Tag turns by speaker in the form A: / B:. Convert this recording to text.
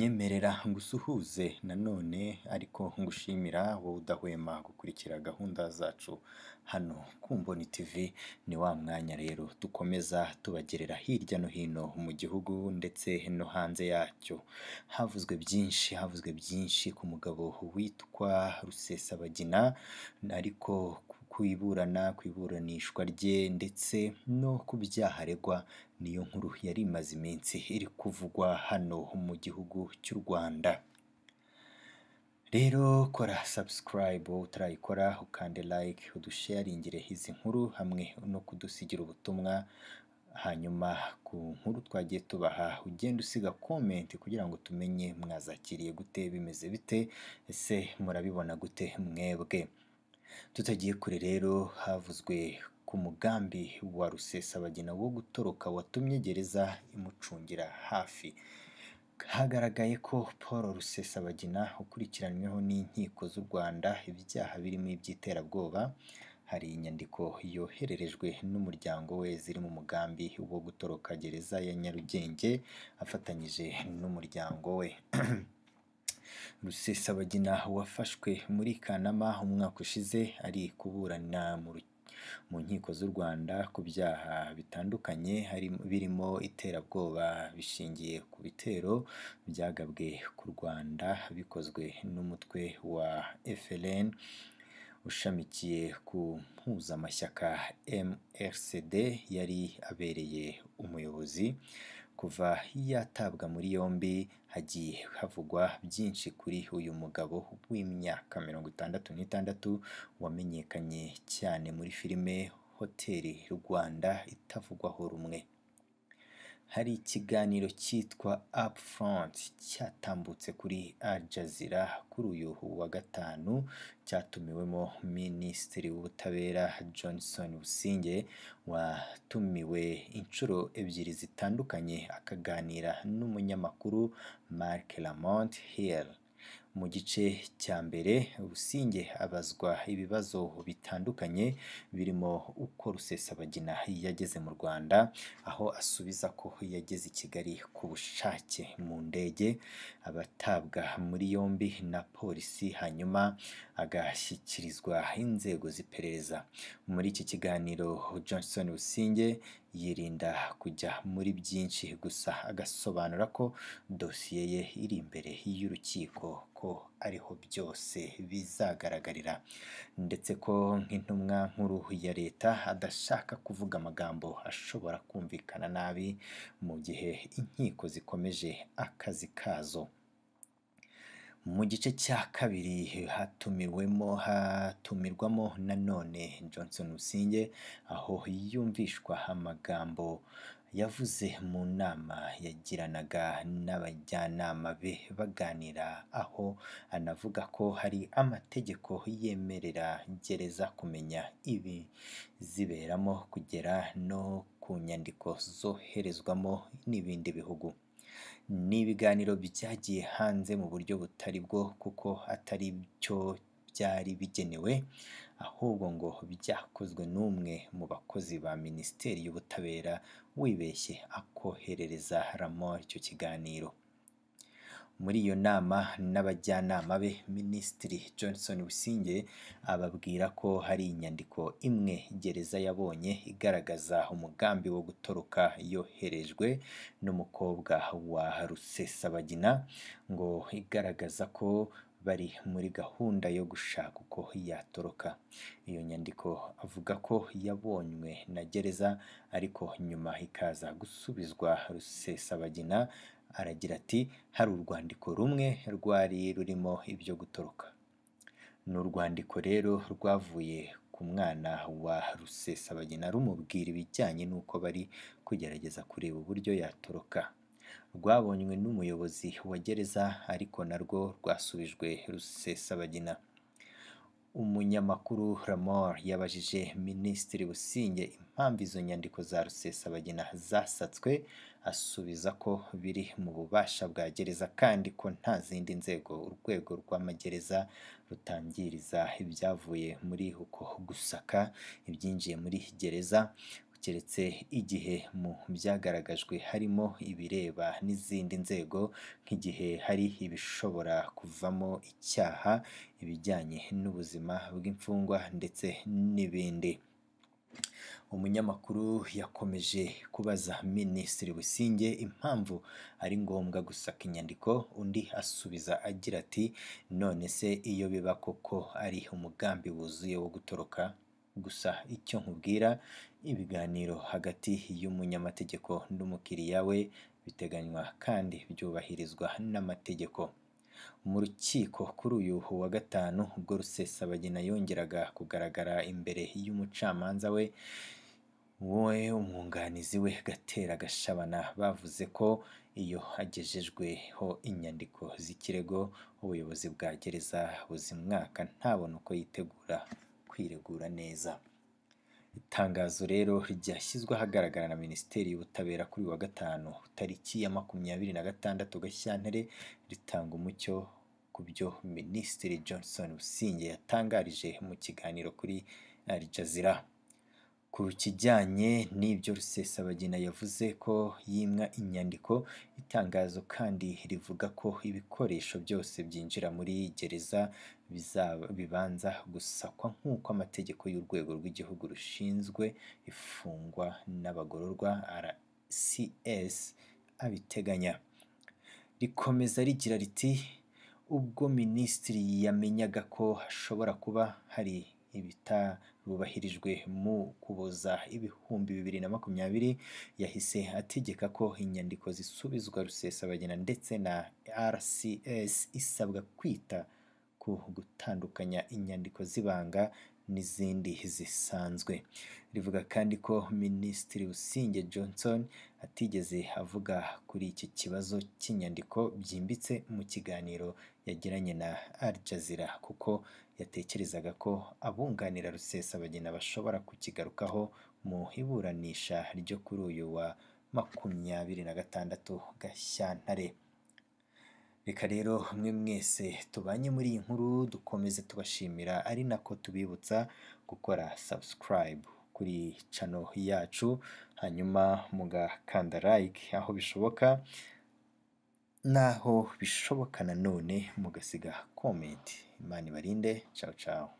A: nyemerera ngusuhuze nanone ariko ngushimira wowe udahwema gukurikira gahunda zacu hano ku Mboni TV, ni wa mwanya rero dukomeza tubagerera hirya no hino mu gihugu ndetse no hanze yacyo, havuzwe byinshi havuzwe byinshi ku mugabo witwa Rusesabagina ariko ku iburana, ku iburanishwa rye ndetse no ku byaha aregwa, niyo nkuru yari imaze iminsi iri kuvugwa hano mu gihugu cy'u Rwanda. Rero kora subscribe utarayikora, ukande like, udusharingire izi nkuru hamwe no kudusigira ubutumwa, hanyuma ku nkuru twagiye tubaha ugende usiga comment kugira ngo tumenye mwazakiriye gute, bimeze bite, ese murabibona gute mwebwe? Tutagiye kure rero havuzwe ku mugambi wa Rusesabagina wo gutoroka watumye gereza imucungira hafi, hagaragaye ko Paul Rusesabagina ukurikiranyweho n'inkiko z'u Rwanda ibyaha birimo iby'iterabwoba, hari inyandiko yohererejwe n'umuryango we ziri mu mugambi wo gutoroka gereza ya Nyarugenge afatanyije n'umuryango we. Rusesabagina wafashwe muri Kanama umwaka ushize ari kuburana mu nkiko z'u Rwanda ku byaha bitandukanye birimo iterabwoba bishingiye ku bitero byagabwe ku Rwanda bikozwe n'umutwe wa FLN ushamikiye ku mpuzamashyaka MRCD yari abereye umuyobozi, kuva yatabwa muri yombi hagiye havugwa byinshi kuri uyu mugabo w'imyaka mirongo itandatu n'itandatu wamenyekanye cyane muri filime Hoteli Rwanda itavugwaho rumwe. Hari ikiganiro cyitwa Up Front cyatambutse kuri Al Jazeera kuri uyu wa gatanu, cyatumiwemo Minisitiri w'Ubutabera Johnson Busingye watumiwe inshuro ebyiri zitandukanye akaganira n'umunyamakuru Marc Lamont Hill. Mu gice cya mbere Busingye abazwa ibibazo bitandukanye birimo uko Rusesabagina yageze mu Rwanda, aho asubiza ko yageze i Kigali ku bushake mu ndege, abatabwa muri yombi na polisi hanyuma agashyikirizwa inzego z'iperereza. Muri iki kiganiro Johnson Busingye yirinda kujya muri byinshi gusa agasobanura ko dosiye ye iri imbere y'urukiko ko ariho byose bizagaragarira ndetse ko nk'intumwa nkuru ya leta adashaka kuvuga amagambo ashobora kumvikana nabi mu gihe inkiko zikomeje akazi kazo. Mu gice cya kabiri hatumiwemo hatumirwamo nanone Johnson Busingye, aho yumvishwa amagambo yavuze mu nama yagiranaga n'abajyanama be baganira, aho anavuga ko hari amategeko yemerera gereza kumenya ibiziberamo kugera no ku nyandiko zoherezwamo n'ibindi bihugu. Ni ibiganiro byagiye hanze mu buryo butari bwo kuko atari cyo byari bigenewe, ahubwo ngo byakozwe n'umwe mu bakozi ba Minisiteri y'Ubutabera wibeshye akoherereza Lamont icyo kiganiro. Muri iyo nama n'abajyanama be Minisitiri Johnson Busingye ababwira ko hari inyandiko imwe gereza yabonye igaragaza umugambi wo gutoroka yoherejwe n'umukobwa wa Rusesabagina, ngo igaragaza ko bari muri gahunda yo gushaka uko yatoroka. Iyo nyandiko avuga ko yabonywe na gereza ariko nyuma ikaza gusubizwa Rusesabagina, aragira ati hari urwandiko rumwe rwari rurimo ibyo gutoroka. Ni urwandiko rero rwavuye ku mwana wa Rusesabagina rumubwira ibijyanye n'uko bari kugerageza kureba uburyo yatoroka. Rwabonywe n'umuyobozi wa gereza ariko narwo rwasubijwe Rusesabagina. Umunyamakuru Lamont yabajije Minisitiri Busingye impamvu izo nyandiko za Rusesabagina zasatswe, asubiza ko biri mu bubasha bwa gereza kandi ko nta zindi nzego urwego rw'amagereza rutangiriza ibyavuye muri uko gusaka ibyinjiye muri gereza keretse igihe mu byagaragajwe harimo ibireba n'izindi nzego nk'igihe hari ibishobora kuvamo icyaha, ibijyanye n'ubuzima bw'imfungwa ndetse n'ibindi. Umunyamakuru yakomeje kubaza Minisitiri Busingye impamvu ari ngombwa gusaka inyandiko, undi asubiza agira ati none se iyo biba koko ari umugambi wuzuye wo gutoroka, gusa icyo nkubwira ibiganiro hagati y'umunyamategeko n'umukiriya we biteganywa kandi byubahirizwa n'amategeko. Mu rukiko kuri uyu wa gatanu ubwo Rusesabagina yongeraga kugaragara imbere y'umucamanza we, we umwunganizi we Gatera Gashabana bavuze ko iyo hagejejweho inyandiko z'ikirego ubuyobozi bwa gereza buzimwaka ntabone uko yitegura kwiregura neza. Itangazo rero ryashyizwe ahagaragara na Minisiteri y'Ubutabera kuri uyu wa gatanu tariki ya makumyabiri na gatandatu Gashyantare ritanga umucyo ku byo Minisitiri Johnson Busingye yatangarije mu kiganiro kuri Al Jazeera. Ku kijyanye n'ibyo Rusesabagina yavuze ko yimwa inyandiko, itangazo kandi rivuga ko ibikoresho byose byinjira muri gereza bibanza gusakwa nk'uko amategeko y'Urwego rw'Igihugu rushinzwe Imfungwa n'Abagororwa RCS abiteganya. Rikomeza rigira riti ubwo Minisitiri yamenyaga ko hashobora kuba hari ibitarubahirijwe mu Ukuboza ibihumbi bibiri na makumyabiri, yahise ategeka ko inyandiko zisubizwa Rusesabagina ndetse na RCS isabwa kwita ku gutandukanya inyandiko z'ibanga n'izindi zisanzwe. Rivuga kandi ko Minisitiri Busingye Johnson atigeze avuga kuri iki kibazo cy'inyandiko byimbitse mu kiganiro yagiranye na Al Jazeera kuko yatekerezaga ko abunganira Rusesabagina bashobora kukigarukaho mu iburanisha ryo kuri uyu wa makumyabiri na gatandatu Gashyantare. Reka rero mwe mwese tubanye muri iyi nkuru dukomeze tubashimira ari nako tubibutsa gukora subscribe kuri channel yacu, hanyuma mugakanda like aho bishoboka, naho bishoboka nanone mugasiga comment. Imana ibarinde, ciao ciao.